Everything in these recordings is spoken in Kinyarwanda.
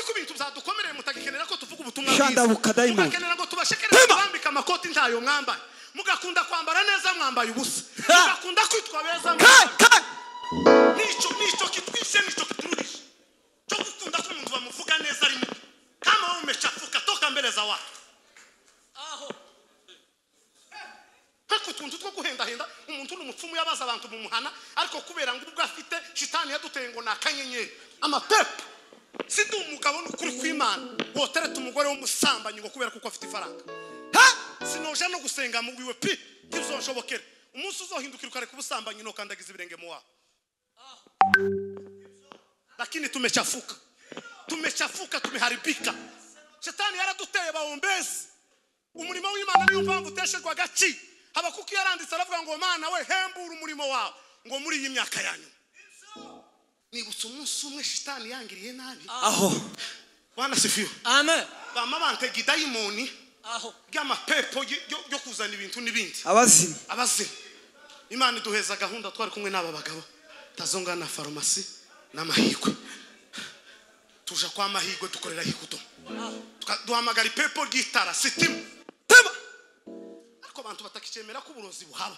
mutadukomereye mutagikenera ko tuvuga ubutumwa Shanda bwiza bukadayimoni. mugakenera ngo tubashekerere Tema. tubambike amakoti ntayo mwambaye mugakunda kwambara neza mwambaye ubusa Ha. mugakunda kwitwa beza Kai, mwambaye kai. nicyo nicyo kitwishe nicyo kiturudishe cyo gukunda ko umuntu bamuvuga neza ari mubi kama wewe umechafuka toka mbele za watu aho nk'utu tuntu two guhendahenda umuntu ni umupfumu yabaza abantu mumuhana ariko kubera ngo ubwo afite shitani yaduteye ngo ni akanyenyeri amapepo si ndi umugabo n'ukuri kw'imana wotereta umugore w'umusambanyi ngo kubera kuko afite ifaranga sinoje no gusenga mu wiwe pi ntibizonshobokere umunsi uzohindukira ukareka ubusambanyi ntukandagiza ibirenge mu wawe lakini tumechafuka tumechafuka tumeharibika shetani yaraduteye bawombezi umurimo w'imana niyo mpamvu uteshejwe agaci habakuki yaranditse aravuga ngo mana we hembura umurimo wawe ngo muri iyi myaka yanyu nibutse umunsi umwe shitani yangiriye nabi aho wanasifiwe amen bamabante idayimoni aho ry'amapepo y- yo- yo kuzana ibintu n'ibindi abazimu abazimu imana iduheza gahunda twari kumwe n'aba bagabo tazongana na farumasi n'amahirwe tuja kwa mahirwe dukorera hikuto duhamagara ipepo ry'itara sitima Tema. ariko abantu batakicemera ko uburozi buhaba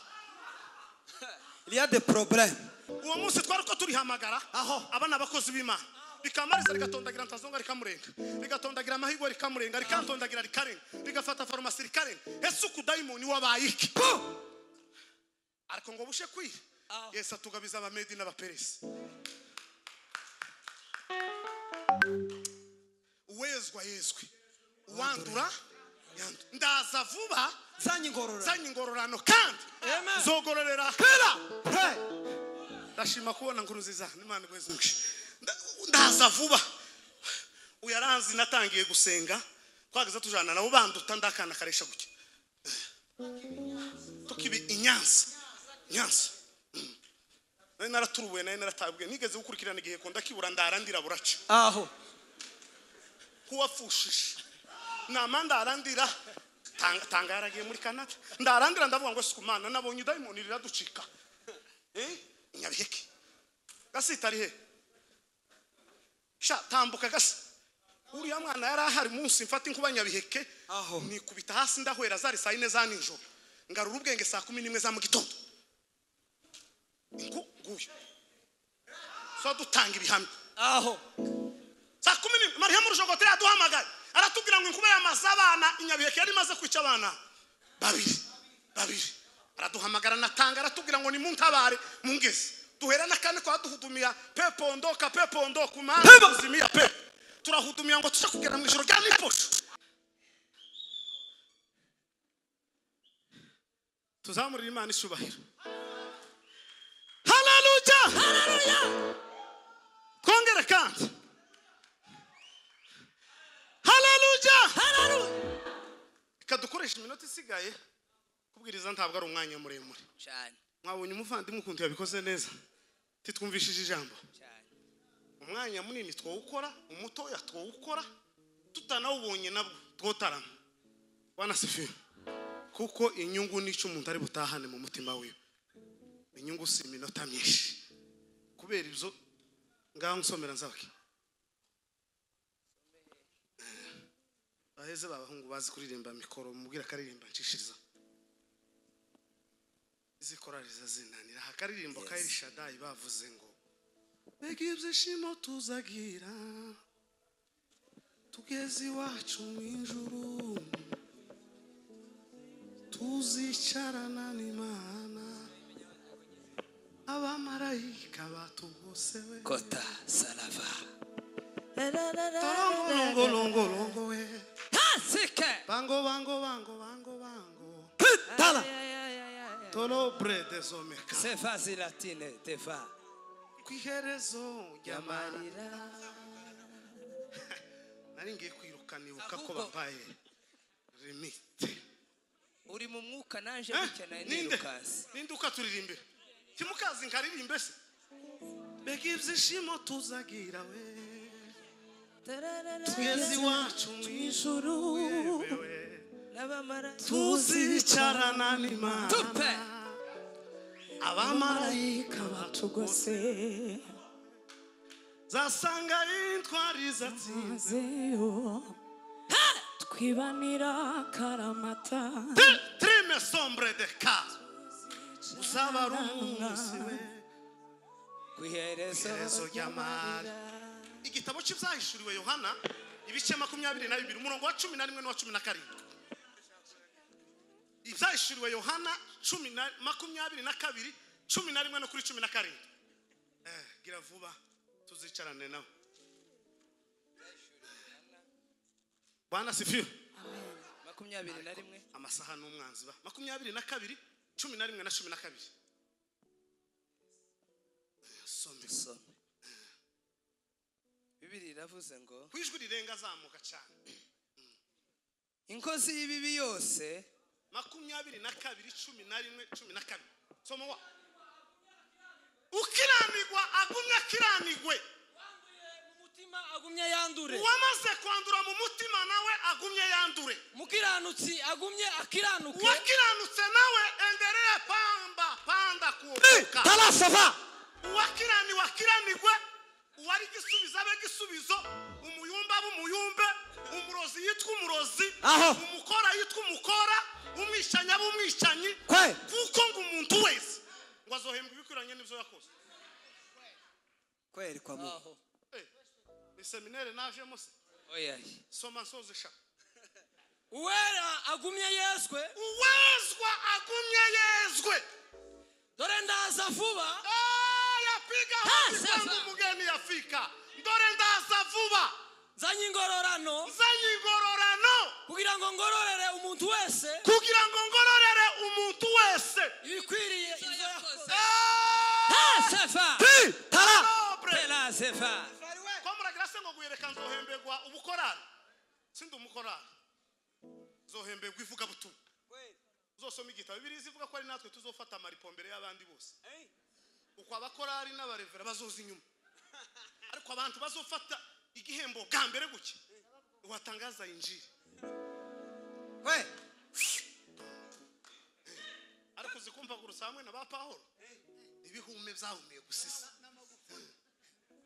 Il y a des problèmes. uwo munsi twari ko turihamagara Aho. aba ni abakozi b'imana rikamariza rigatondagira ntazonga rikamurenga rigatondagira amahirwe rikamurenga rikantondagira rikarenga rigafata farumasi rikarenga ese ukudayimoni wabaye iki ariko ngo bushe kwira yesu atugabiza abamedi n'abaperesi uwezwa yezwe uwandura yandu- ndaza vuba nzanye ingororano zanye ingororano kandi Amen. zogororera Hey. ndashima kubona ngo uruziza n'imana igweze umugisha Nda- ndaza vuba uyaranzi natangiye gusenga twageze tujana nabo banduta ndakana karesha gutya tukibi inyanza inyanza Mm. nari naraturubuye nari naratabwe nigeze gukurikirana igihe ko ndakibura ndara ndira buraca aho kuwapfushije nama ndarandira Tang- tanga yaragiye muri canada ndarandira ndavuga ngo sikumana nabonye idayimoni riraducika Eh, nyabiheke gasita ari he sha tambuka gasa uriya mwana yari ahari munsi mfata inkuba nyabiheke Aho. nikubita hasi ndahwera zari saa yine za nijoro ngarura ubwenge saa kumi n'imwe za mu gitondo Ngu- nguyu so dutanga ibihamya aho saa kumi n'imwe mariya murushogotere yaduhamagaye aratubwira ngo inkuba yamaze abana inyabiheke yari imaze kwica abana babiri babiri araduhamagara natanga aratubwira ngo nimuntabare mungeze duhera n'akandi kwaduhudumira pepondoka pepondoka umana uzimiya pe turahudumiya ngo tujye kugera mu ijoro rya niposho tuzamurire imana icyubahiro haleluya haleluya twongere kandi haleluya haleluya reka dukoreshe iminota isigaye kubwiriza ntabwo ari umwanya muremure cyane mwabonye umuvandimwe ukuntu yabikoze neza titwumvishije ijambo cyane umwanya munini twawukora umutoya twawukora tutanawubonye nabwo twotarama wanasifira kuko inyungu n'icyo umuntu ari butahane mu mutima wiwe inyungu si iminota myinshi kubera ibyo ngaho nsomera nzabake baheze b'abahungu bazi kuririmba mikoro mubwira akaririmba nshishiriza izi korari zazinanira hakaririmbo ka Elishadayi bavuze ngo mbega ibyishimo tuzagira tugeze iwacu mu ijuru tuzicarana n'imana abamarayika batugosewe kota salava torongorongorongorowe tasike bango bango bango bango bango tala torobre dezomeka sefa zilatine tefa ku iherezo ry'amara yamarira nari ngiye kwiruka nibuka ko Ahubwo- babaye limite uri mu mwuka naje Eh, gukeneye ninde nirukasi ninde ukaturirimbe kimukazi nkaririmbe se mbega ibyishimo tuzagira we tugeze iwacu mu ijuru yewe tuzicarana n'imana tupe abamarayika batugose zasanga intwari zatsinze Zeyo twibanira karamata Tri- trime sombre de ka uzaba ari umunsi we ku iherezo iherezo ry'amara igitabo cy'ibyahishuriwe yohana ibice makumyabiri na bibiri umurongo wa cumi na rimwe n'uwa cumi na karindwi ibyahishuriwe yohana cumi na makumyabiri na kabiri cumi na rimwe no kuri cumi na karindwi Eh, gira vuba tuzicarane nawe bwana sifiwe makumyabiri na rimwe amasaha ni umwanzi ba makumyabiri na kabiri cumi na rimwe na cumi na kabiri Some. dusome bibiri iravuze ngo ku ijwi rirenga azamuka cyane inkozi y'ibibi yose makumyabiri na kabiri cumi na rimwe cumi na kabiri soma wa ukiranigwa agumye akiranigwe umutima agumye yandure uwamaze kwandura mu mutima nawe agumye yandure umukiranutsi agumye akiranuke uwakiranutse nawe endereye pamba panda Hey, kuokoka tala sava. uwakiraniwe akiranigwe uwari igisubizo abe igisubizo umuyumba abe umuyumbe umurozi yitwa umurozi Aho. umukora yitwa umukora umwishanyi abe umwishanyi Kwe. kuko ngo umuntu wese ngo azohembwa ibikwiranye n'ibyo yakoze Kweli kwa Mungu. aho Eh, ni seminere najemo se oya soma nsoze sha uwera agumye yeswe uwezwa agumye yezwe dore ndaza vuba Ah, yapiga hodi sasa. kwangu mugeni yafika ndore ndaza vuba nzanye ingororano nzanye ingororano kugira ngo ngororere umuntu wese kugira ngo ngororere umuntu wese ibikwiriye ibyo yakoze Ah, sefa Hey, tala. nobre. tela sefa ko muragira se ngo guhereka nzohembegwa ubukorari sindi umukorari nzohembegwa ivugabutumwa uzosoma igitabo bibiri zivuga ko ari natwe tuzofata amaripo mbere y'abandi bose uko abakorari n'abarevera bazoza inyuma ariko abantu bazofata igihembo bwa mbere guke watangaza injiri Kwe. ariko zikumva gurusa hamwe na ba pahoro ibihume byahumiye gusisa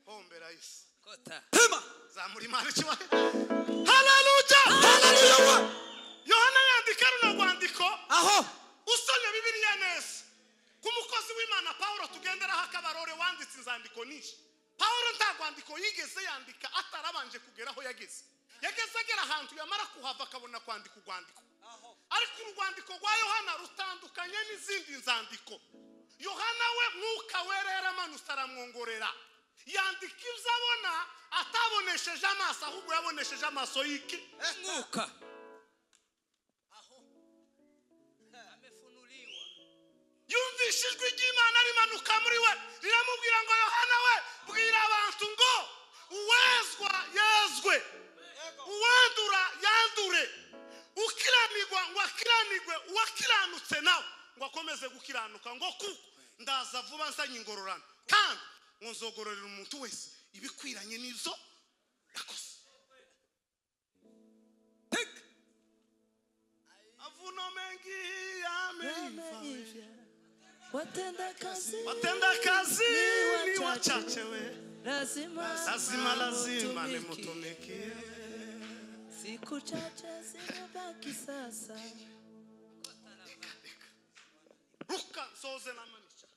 hombera isi kota Pima. zamura imana ikibaye haleluya Haleluya we. yohana yandika runo rwandiko Aho. usomye bibiliya neza ku mukozi w'imana pawulo tugenderaho akabarore wanditse inzandiko nyinshi pawulo nta rwandiko yigeze yandika atarabanje kugera aho yageze yageze agera ahantu yamara kuhava akabona kwandika urwandiko ariko urwandiko rwa yohana rutandukanye n'izindi nzandiko yohana we mwuka werera amanutse aramwongorera yandika ibyo abona atabonesheje amaso ahubwo yabonesheje amaso y'iki mwuka yumvishe ijwi ry'imana rimanuka muri we riramubwira ngo yohana we bwira abantu ngo uwezwa yezwe uwandura yandure ukiranirwa ngo akiranirwe uwakiranutse nawe ngo akomeze gukiranuka ngo kuko ndaza vuba nzanye ingororano kandi ngo nzogororera umuntu wese ibikwiranye n'izo yakoze avuno mengi yameiva watenda kazi watenda kazi Ni ni wachache. wachache we lazima lazima lazima utumike. nimutumikie siku chache zimebaki sasa ruka nsoze namanisha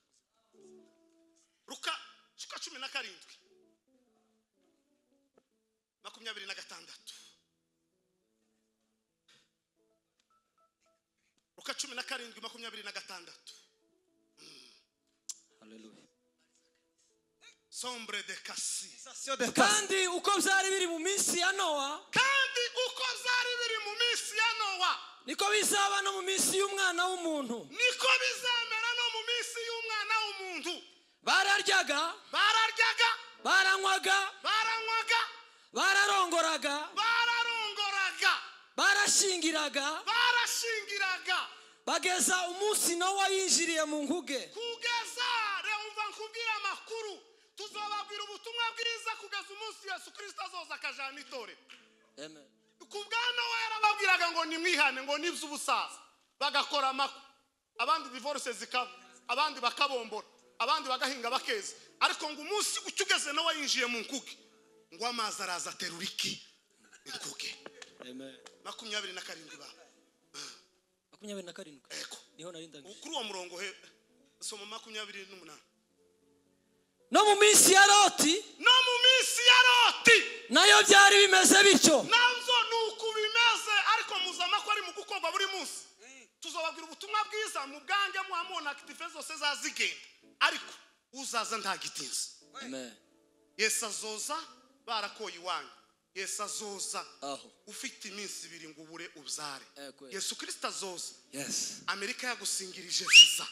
ruka shuka cumi na karindwi makumyabiri na gatandatu ruka cumi na karindwi makumyabiri na gatandatu haleluya sombre de kasi Sio de pas. kandi uko byari biri mu minsi ya nowa kandi uko zari biri mu minsi ya nowa niko bizaba no mu minsi y'umwana w'umuntu niko bizamera no mu minsi y'umwana w'umuntu bararyaga bararyaga baranywaga baranywaga bararongoraga bararongoraga barashingiraga barashingiraga bageza umunsi nowa yinjiriye mu nguge kugeza reumva nkubwira amakuru tuzababwira ubutumwa bwiza kugeza umunsi yesu kirisito azoza akajana itorero ku bwa nowa yarababwiraga ngo nimwihane ngo n'iby'ubusaza bagakora amakwe abandi divorce zikaba abandi bakabombora abandi bagahinga bakeza ariko ngo umunsi ucyo ugeze nawe yinjiye mu nkuge ngo amazi araza aterura iki inkuge makumyabiri na karindwi ba makumyabiri na karindwi ego niho nari ndangije kuri uwo murongo he soma makumyabiri n'umunani no mu minsi ya loti no mu minsi ya roti nayo byari bimeze bityo nabyo ni uku bimeze ariko muzama ko ari mu gukorwa buri munsi tuzababwira ubutumwa bwiza mu bwange muhamubona akitife zose zazigenda ariko uzaza ntagitinze Amen. yesu azoza barakoye iwanyu yesu azoza aho ufite iminsi ibiri ngo ubure ubyare Eh, kweli. yesu kirisita azoza yes amerika yagusingirije viza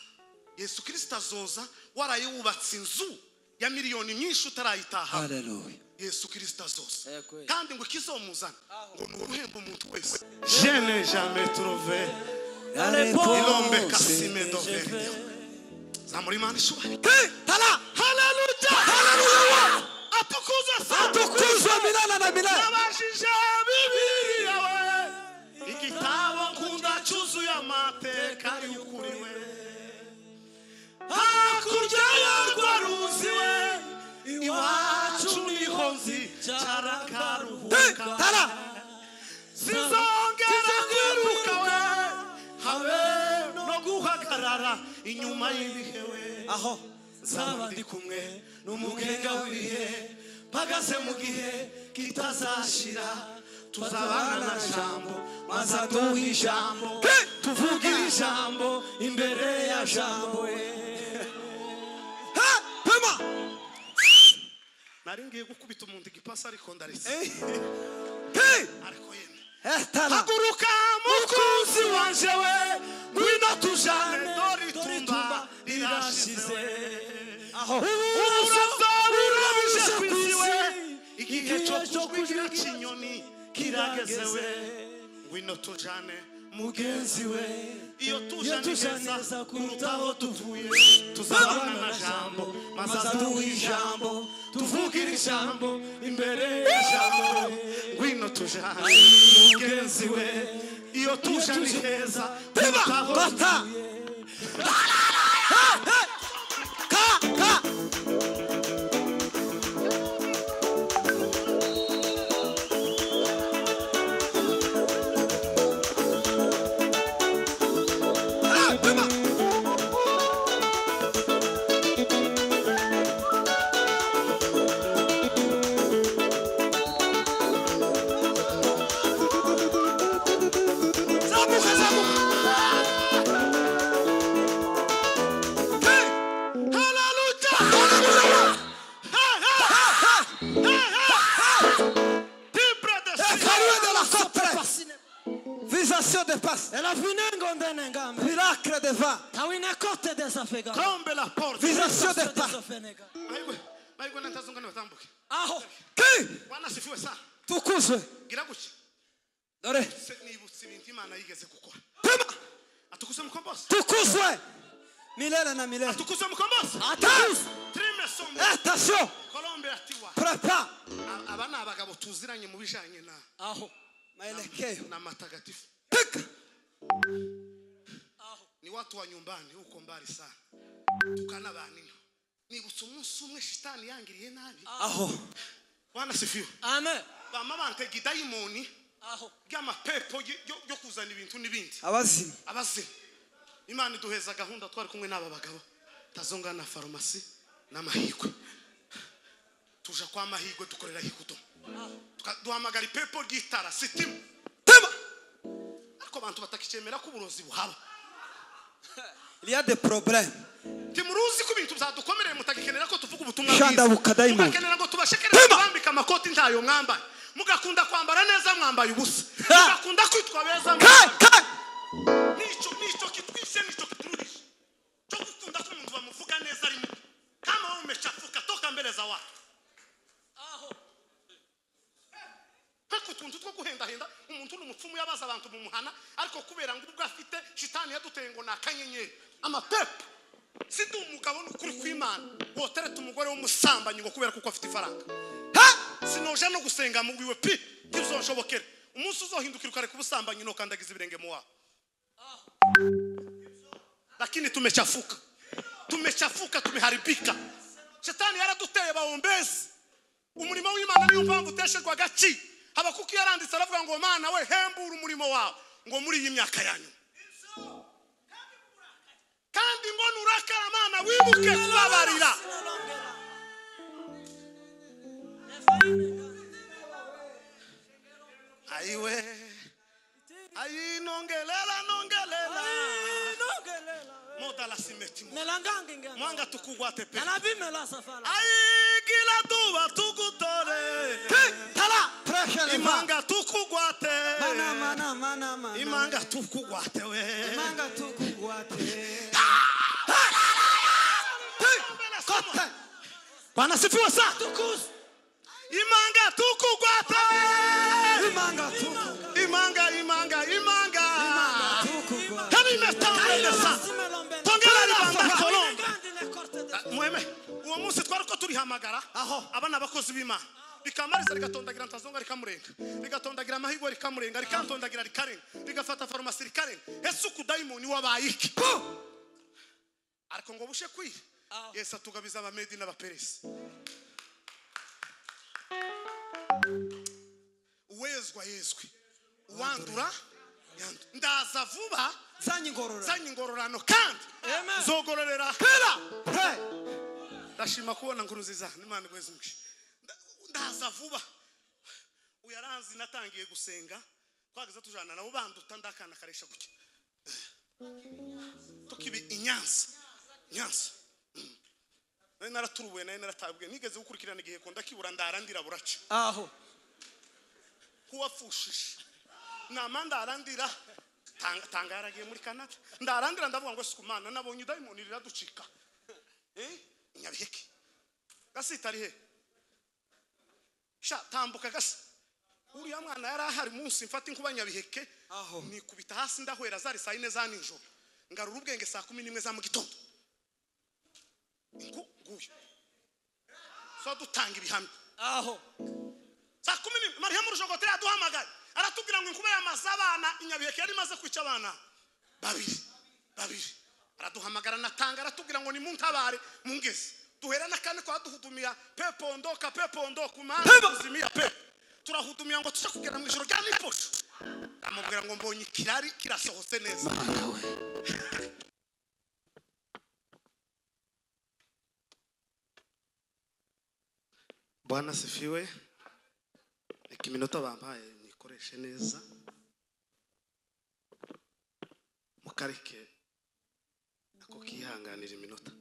yesu kirisita azoza warayewubatse inzu ya miliyoni nyinshi utarayitaha haleluya yesu kirisita azoza Eh, kweli. kandi ngo ikizomuzana ngo ni uruhembo umuntu wese Je n'ai jamais trouvé l'homme casimé d'Auvergne. zamura imana ishobora tara haleluya haleluya atukuzwe milana na milana abajije bibiri yawe igitabo nkunda cyuzuye amateka y'ukuri we hakurya y'urwo ruzi we iwacu niho nzicara Hey, nkaruhuka tara sinzongera kwiruka we habe no guhagarara inyuma y'ibihe we aho nzaba ndi kumwe n'umugenga w'ibihe mpagaze mu gihe kitazashira tuzabana na jambo maze aduha ijambo tuvugira ijambo imbere ya jambo ha pema nari ngiye gukubita umuntu igipasi ariko ndaretse hey ariko yemwe eh tara haguruka mukunzi wanje we ngwino tujane dore itumba rirashize aho uburozo burabije ku isi we igihe cyo kujwira ikinyoni kirageze we ngwino tujane mugenzi we iyo tujane neza kuruta aho tuvuye tuzabana na jambo maze aduha ijambo tuvugira ijambo imbere y'ijambo ngwino tujane mugenzi we iyo tujane heza kuruta aho bata tuvuye Ha, ha. ka ka Ah, pema. Zamuka, zamuka. Carré de la forteresse. Visation de passe. Miracle de vin. Kombe la porte Visation de passe. Maigwe, maigwe natazungana batambuke. Aho. Qui? Bwana sifiwe sana. Tukuzwe. Gira gutya. Dore. Se nibutse ibintu Imana yigeze gukora. Pema. Atukuse mukombozi. Tukuzwe. Milena na Milena. Atukuse mukombozi. Attaque. Trime sombe. Attention. Kolombe atiwa. Prépare. A- Aba ni abagabo tuziranye mu bijanye na Aho. Maelekeo. na matagatifu. Pika. Ni watu wa nyumbani huko mbali sana. Tukana banino. Nibutse umunsi umwe shitani yangiriye nabi. Aho. Bwana sifiwe. Amen. Bama bantega idayimoni Aho. ry'amapepo yo- yo yo kuzana ibintu n'ibindi. Abazimu. abazimu imana iduheza gahunda twari kumwe n'aba bagabo tazonga na farumasi n'amahirwe tuja kwa mahirwe dukorera hikuto duhamagara ipepo ry'itara sitima Tema. ariko abantu batakicemera ko uburozi buhaba Il y a des problèmes. timuruzi ko ibintu byadukomereye mutagikenera ko tuvuga ubutumwa Shanda bukadayimoni. mugakenera ngo tubashekerere Tema. kubambika amakoti ntayo mwambaye mugakunda kwambara neza mwambaye ubusa Ha. mugakunda kwitwa beza Kai. mwambaye Kai. nicyo nicyo kitwishe nicyo kiturudishe cyo gukunda ko umuntu bamuvuga neza ari mubi kama wewe umechafuka toka mbele za watu hako utuntu two guhendahenda umuntu ni umupfumu yabaza abantu mumuhana ariko kubera ngo ubwo afite shitani yaduteye ngo ni akanyenyeri amapepo si ndi umugabo n'ukuri kw'imana wotereta umugore w'umusambanyi ngo kubera kuko afite ifaranga Ha. sinoja no gusenga mu biwe pi ntibizonshobokere umunsi uzohindukira ukareka ubusambanyi nukandagiza ibirenge mu wabo lakini tumechafuka tumechafuka tumeharibika shetani yaraduteye bawombezi umurimo w'imana niyo mpamvu uteshejwe agaciro habakuki yaranditse aravuga ngo mana we hembura umurimo wawe ngo muri iyi myaka yanyu kandi ngo nurakara mana wibuke kubabarira aiwe ainongelela nongelela modalasimeti mwanga tukugwate pe aigila duba tugutore Prêche les mains. imanga tukugwate Mana, mana, mana, mana. imanga tukugwate we Imanga tukugwate. Kote. Bwana sifiwe sana. imanga tukugwate Imanga tukugwate. imanga imanga imanga Tukugwate. kabimetambelesa tongera ribanda kolombe mweme uwo munsi twari uko turihamagara aho aba ni abakozi b'imana rikamariza rigatondagira ntazonga rikamurenga rigatondagira amahirwe rikamurenga rikantondagira rikarenga rigafata farumasi rikarenga ese ukudayimoni wabaye iki ariko ngo bushe kwira yesu atugabiza abamedi n'abaperesi uwezwa yezwe uwandura yandura ndaza vuba Zanyi ngorora. zanye ingororano kandi zogororera Hey. ndashima kubona nkuru nziza n'imana igweza umugisha Nda- ndaza vuba uyaranzi natangiye gusenga twageze tujana nabo banduta ndakana karesha gutya tukibi inyanza nyanza Mm. nari naraturubuye nari naratabwiye nigeze gukurikirana igihe ko ndakibura ndara ndiraburaca Aho. kuwapfushije nama ndarandira Tang- tangaragiye muri canada ndarandira ndavuga ngo siku mana nabonye idayimoni riraducika Eh? nyabiheke gasita ari he sha tambuka gasa uriya mwana yari ahari munsi mfata inkuba nyabiheke Aho. nikubita hasi ndahwera zari saa yine za nijoro ngarura ubwenge saa kumi n'imwe za mu gitondo Ingu- nguyu so dutanga ibihamya Aho. saa kumi n'imwe mariya rujogote yaduhamagaye aratubwira ngo inkuba yamaze abana inyabiheke yari imaze kwica abana babiri babiri araduhamagara natanga aratubwira ngo nimuntabare mungeze duhera n'akandi kwa duhudumiya pepondoka pepondoka umana uzimiya pe turahudumiya ngo tujye kugera mu ijoro rya niposho amubwira ngo mbonye ikirari kirasohotse neza bwana sifiwe reka iminota bampaye nikoreshe neza mukareke ako kihanganira iminota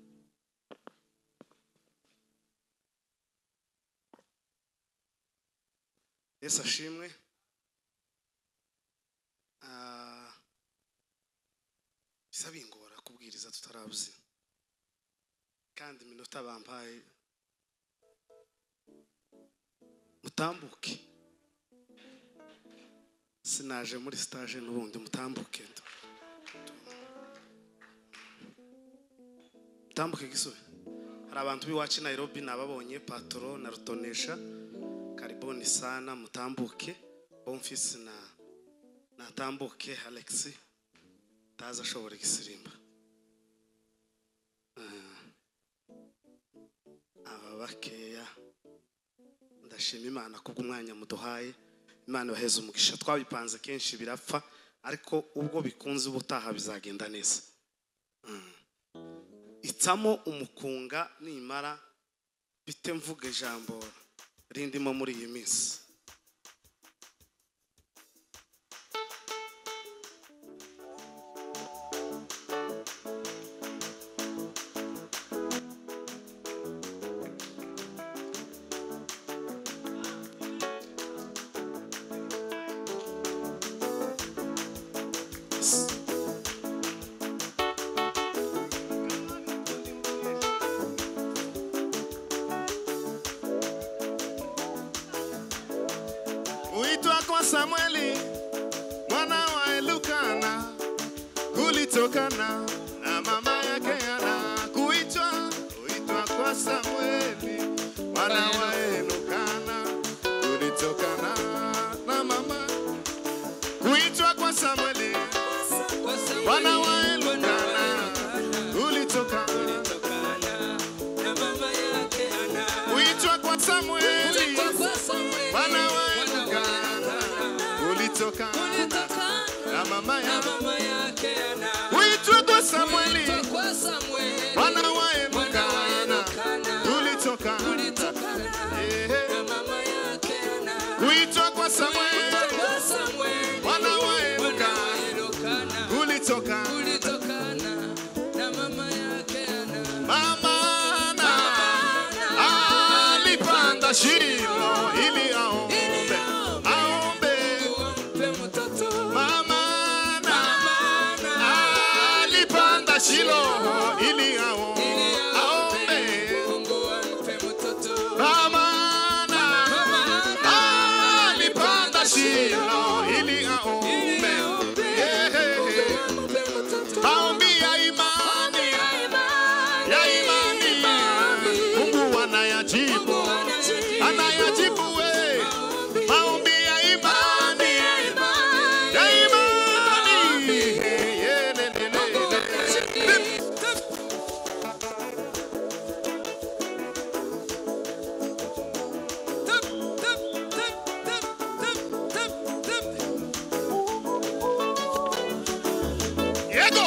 yesu ashimwe Ah, bisa bingora kubwiriza tutarabuze kandi iminota bampaye mutambuke sinaje muri stage n'ubundi mutambuke mutambuke gisubi hari abantu b'iwacu i nairobi nababonye patoro na rutonesha kariboni sana mutambuke bomfisi na natambuke alexi tazi ashobora igisirimba Ah. aba bakeya ndashima imana kubw'umwanya muduhaye imana ibaheze umugisha twabipanze kenshi birapfa ariko ubwo bikunze ubutaha bizagenda neza Mm. itsamo umukunga nimara bite mvuga ijambo rindimo muri iyi minsi uitwa kwa Samueli mwana wa Elukana, kulitokana na mama yake Hana. Kuitwa uitwa kwa Samueli mwana wa Elukana, kulitokana na mama kuitwa kwa Samueli mwana wa Elukana, kulitokana Mama yake mama na yake mama yake Ana. huitwa kwa Samueli Kuitwa kwa Samueli mwana wa Elkana Kana. tulitokana Tulitokana na mama yake Ana. huitwa kwa Kuitwa Samueli kwa Samueli mwana wa Mwana Elkana wa Elkana. tulitokana Tulitokana na mama yake Ana. mama na alipanda shimo ili aombe aombe Uwampe mtoto mama na Ana. alipanda shilo ili aombe Ili aombe Mungu ampe mtoto mama na alipanda shilo ili aombe Ehehe. maombi ya imani ya imani Mungu anayajibu anayajibu we maombi ya imani ya imani Ye, ne, ne, ne, ne. Yego!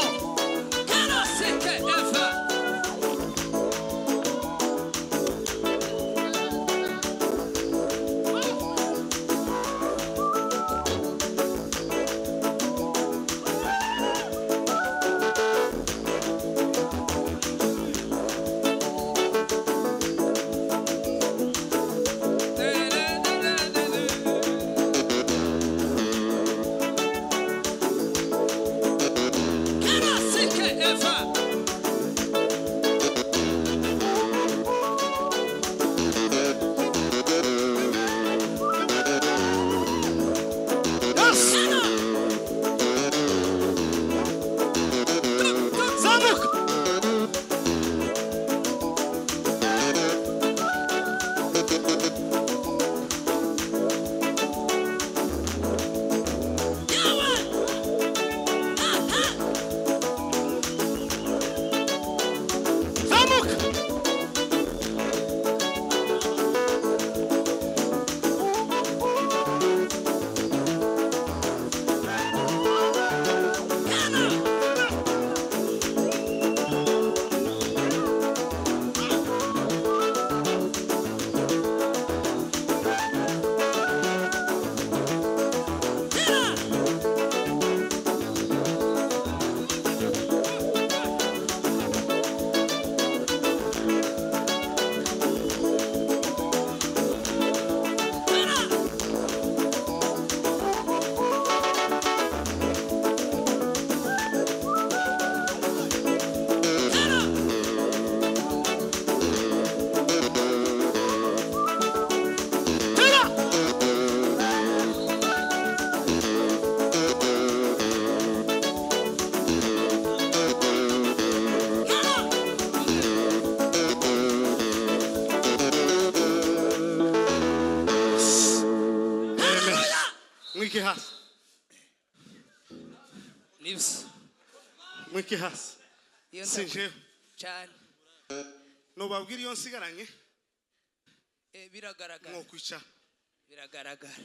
Mwike hasi, mwike hasi. Si njyewe. cyane nubabwira iyo nsigaranye Eh, biragaragara mwokwicara biragaragara